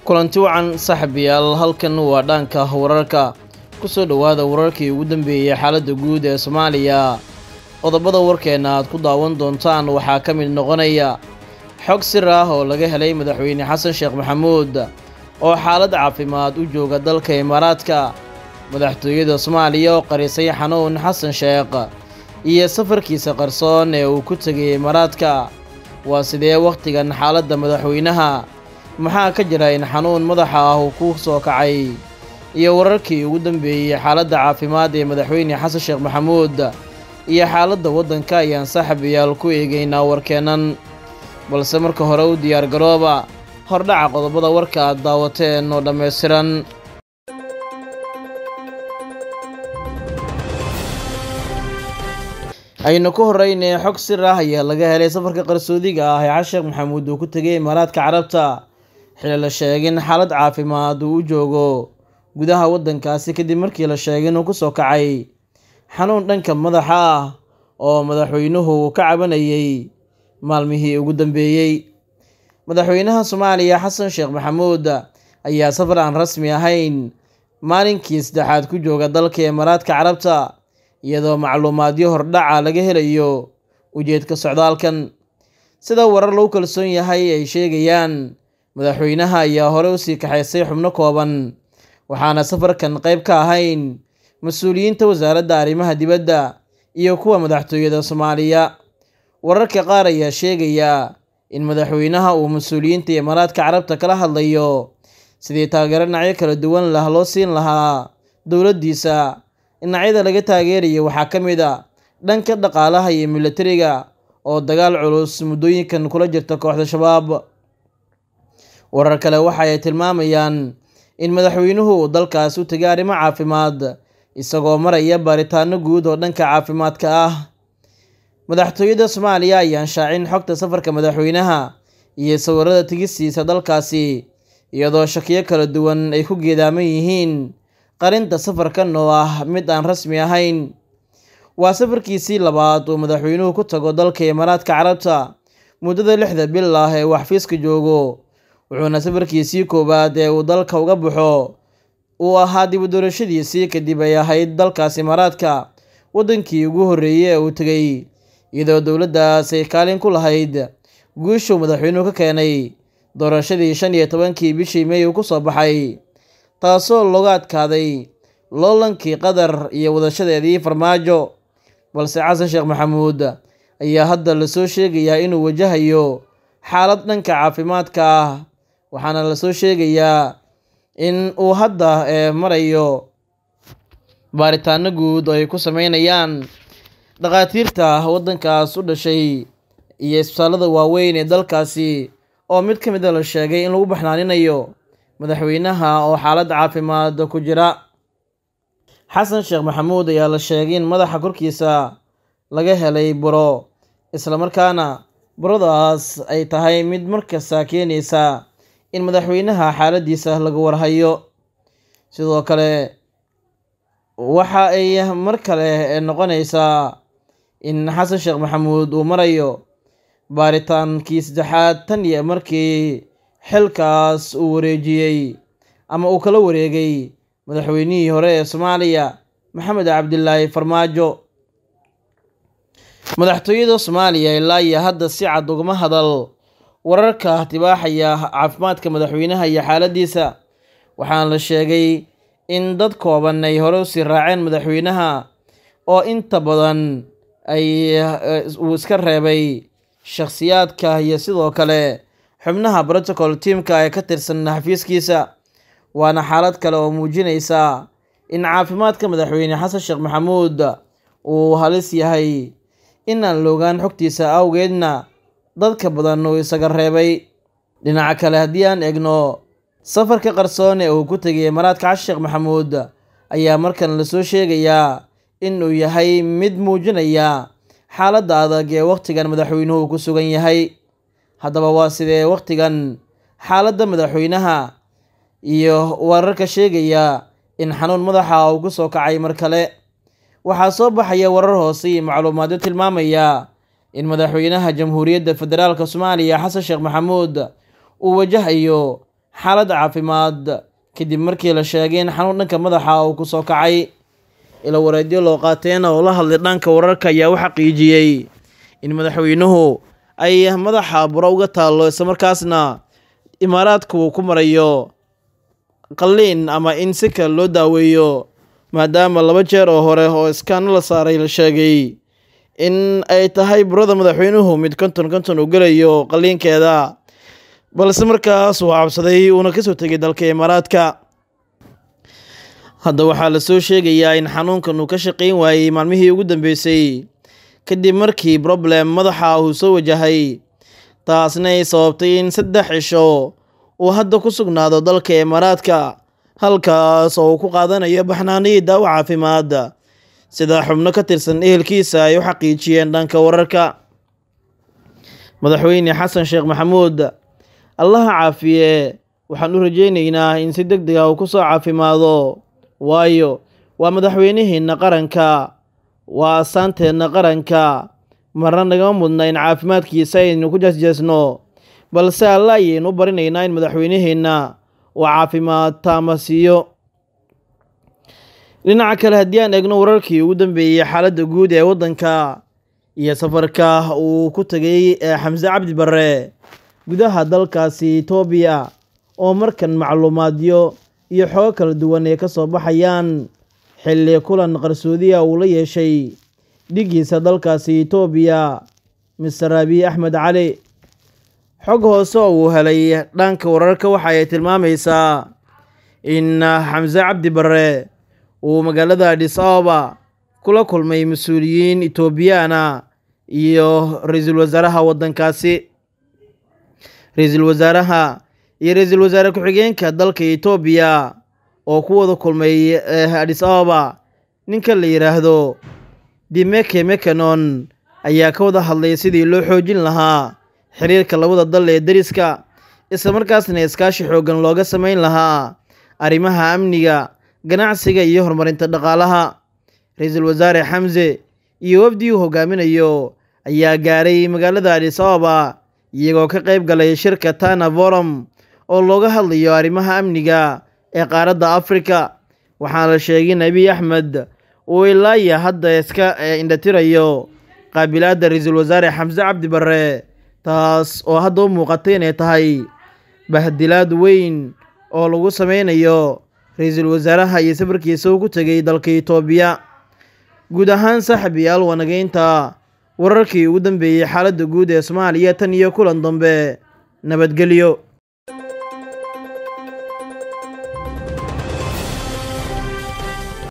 kulanti wacan saaxiibayaal halkan waa dhaanka wararka kusoo dhowaada wararkii ugu dambeeyey xaaladda guud ee soomaaliya qodobada warkeenna aad ku daawan doontaan waxaa ka mid noqonaya xog sir ah oo laga helay madaxweyne xasan sheekh maxamuud oo xaalad caafimaad u jooga dalka imaaraadka madaxtooyada soomaaliya oo qarisay xanuun xasan sheekh iyo safarkiisa qarsoon ee uu ku tegay imaaraadka waa sidee wakhtigan xaaladda madaxweynaha maxaa ka jira in xanuun madaxa ah uu ku soo kacay iyo wararkii ugu dambeeyey xaaladda caafimaad ee madaxweyne xasan sheekh maxamuud iyo xaaladda waddanka ayaan saaxiibayaal ku eegaynaa warkeennan balse marka hore u diyaargarooba hordhaca qodobada warka aad daawateen oo dhammaystiran aynu ku horreynay xog sir ah ayaa laga helay safarka qarsoodiga ah ee xasheekh maxamuud uu ku tegay imaaraadka carabta xili la sheegin xaalad caafimaad uu u joogo gudaha waddankaasi kadib markii la sheegay inuu ku soo kacay xanuun dhanka madaxa ah oo madaxweynuhu ka cabanayay maalmihii ugu dambeeyey madaxweynaha soomaaliya xasan sheekh maxamuud ayaa safar aan rasmi ahayn maalinkii saddexaad ku jooga dalka imaaraadka carabta iyadoo macluumaadyo hordhaca laga helayo ujeedka socdaalkan sida warar lagu kalsoon yahay ay sheegayaan madaxweynaha ayaa hore usii kaxaysay xubno kooban waxaana safarkan qayb ka ahayn mas-uuliyiinta wasaaradda arrimaha dibadda iyo kuwa madaxtooyada soomaaliya wararka qaar ayaa sheegaya in madaxweynaha uu mas-uuliyiinta imaaraadka carabta kala hadlayo sidii taageero dhinacyo kala duwan lah loo siin lahaa dowladdiisa dhinacyada laga taageeraya waxaa ka mid a dhanka dhaqaalaha iyo militariga oo dagaal culus muddooyinkan kula jirta kooxda shabaab warar kale waxa ay tilmaamayaan in madaxweynuhu uu dalkaas u tegay arrimo caafimaad isagoo maraya baaritaano guud oo dhanka caafimaadka ah madaxtooyada soomaaliya ayaan shaacin xogta safarka madaxweynaha iyo sawirada tegistiisa dalkaasi iyadoo shakiyo kala duwan ay ku geedaaman yihiin qarinta safarkan oo ah mid aan rasmi ahayn waa safarkiisii labaad uu madaxweynuhu ku tago dalka imaaraadka carabta muddada lixda bil ah ee uu xafiiska joogo wuxuuna safarkiisii koowaad ee uu dalka uga baxo uu ahaa dib u doorashadiisii kadib ay ahayd dalkaas imaaraadka waddankii ugu horreeyey ee uu tegay iyadoo dowladdaas ay kaalin ku lahayd guushuu madaxweynuhu ka keenay doorashadii shan iyo tobankii bishii mey uu ku soo baxay taasoo looga adkaaday loolankii qatar iyo wadashadeedii farmaajo balse xasan sheekh maxamuud ayaa hadda lasoo sheegayaa inuu wajahayo xaalad dhanka caafimaadka ah waxaana lasoo sheegayaa in uu hadda ee marayo baaritaano guud oo ay ku sameynayaan dhakhaatiirta waddankaas u dhashay iyo isbitaallada waaweyn ee dalkaasi oo mid ka mid a la sheegay in lagu baxnaaninayo madaxweynaha oo xaalad caafimaad ku jira xasan sheekh maxamuud ayaa la sheegay in madaxa korkiisa laga helay buro islamarkaana buradaas ay tahay mid markasta keenaysa in madaxweynaha xaaladiisa laga warhayo sidoo kale waxa ay mar kale noqonaysaa in xasan sheekh maxamuud uu marayo baaritaankii saddexaad tan iyo markii xilkaas uu wareejiyey ama uu kala wareegay madaxweynihii hore ee soomaaliya maxamed cabdilaahi farmaajo madaxtooyada soomaaliya ilaa iyo hadda si cad ugama hadal wararka tibaaxaya caafimaadka madaxweynaha iyo xaaladiisa waxaana la sheegay in dad kooban ay hore usii raaceen madaxweynaha oo inta badan ay uu iska reebay shakhsiyaadka iyo sidoo kale xubnaha protocol tiamka ee ka tirsan xafiiskiisa waana xaalad kale oo muujinaysa in caafimaadka madaxweyne xasan sheekh maxamuud uu halis yahay in aan loogaan xogtiisa awgeedna dadka badan uu isaga reebay dhinaca kale haddii aan egno safarka qarsoon ee uu ku tegay imaaraadka xasan sheekh maxamuud ayaa markan lasoo sheegayaa in uu yahay mid muujinaya xaaladda adag ee wakhtigan madaxweynuhu ku sugan yahay haddaba waa sidee wakhtigan xaaladda madaxweynaha iyo wararka sheegaya in xanuun madaxa uu ku soo kacay mar kale waxaa soo baxaya warar hoose iyo macluumaadyo tilmaamaya in madaxweynaha jamhuuriyadda federaalk soomaaliya xasan sheekh maxamuud uu wajahayo xaalad caafimaad kadib markii la sheegay in xanuun dhanka madaxa uu kusoo kacay ila wareedyo loo qaateen oo la hadlay dhanka wararka ayaa u xaqiijiyey in madaxweynuhu ay madaxa buro uga taallo islamarkaasna imaaraadku uu ku marayo qalliin ama in si kale loo daaweeyo maadaama laba jeer oo hore oo iskaano la saaray la sheegay in ay tahay burada madaxweynuhu mid konton konton uu gelayo qalliinkeeda balse markaas uu cabsaday uuna kasoo tegay dalka imaaraadka hadda waxaa lasoo sheegayaa in xanuunkan uu ka shaqayn waayey maalmihii ugu dambeysay kadib markii problem madaxa uu soo wajahay taasna ay sababtay in saddex cisho uu hadda ku sugnaado dalka imaaraadka halkaas oo uu ku qaadanayo baxnaanihii daawo caafimaad sida xubno ka tirsan ehelkiisa ay u xaqiijiyeen dhanka wararka madaxweyne xasan sheekh maxamuud allaha caafiye waxaan u rajaynaynaa in si deg deg ah uu ku soo caafimaado waayo waa madaxweyniheenna qaranka waa asaanteenna qaranka marna nagama mudna in caafimaadkiisa aynu ku jeesjeesno balse alla ayaynu u barinaynaa in madaxweyneheenna uu caafimaad taama siiyo dhinaca kale haddii aan eegno wararkii ugu dambeeyey xaaladda guud ee waddanka iyo safarka uu ku tegay xamse cabdi barre gudaha dalkaasi etoobiya oo markan macluumaadyo iyo xogo kala duwan ay ka soo baxayaan xilli kulan qarsoodiya uu la yeeshay dhigiisa dalkaasi etoobiya mister abiy axmed cali xog hoose oo uu helay dhanka wararka waxa ay tilmaamaysaa in xamse cabdi barre uu magaalada adhis ababa kula kulmay mas-uuliyiin etoobiyaana iyo ra-iisul wasaaraha waddankaasi ra-iisul wasaaraha iyo ra-iisul wasaare ku-xigeenka dalka etoobiya oo ku wada kulmay adhis ababa ninka la yidhaahdo dimeke mekanon ayaa ka wada hadlay sidii loo xoojin lahaa xiriirka labada dal ee deriska isla markaasna iskaashi xooggan looga samayn lahaa arrimaha amniga ganacsiga iyo horumarinta dhaqaalaha ra-iisul wasaare xamse iyo wafdii uu hogaaminayo ayaa gaaray magaalada adhis ababa iyagoo ka qayb galay shirka tana forum oo looga hadlayo arrimaha amniga ee qaaradda afrika waxaana la sheegay in abiy axmed uu ilaaya hadda iska indhatirayo qaabilaadda ra-iisul wasaare xamse cabdi barre taas oo hadda u muuqatay inay tahay bahdilaad weyn oo lagu sameynayo ra-iisul wasaaraha iyo safarkiisa uu ku tegay dalka etoobiya guud ahaan saaxiibayaal wanageynta wararkii ugu dambeeyey xaaladda guud ee soomaaliya tan iyo kulan dambe nabadgelyo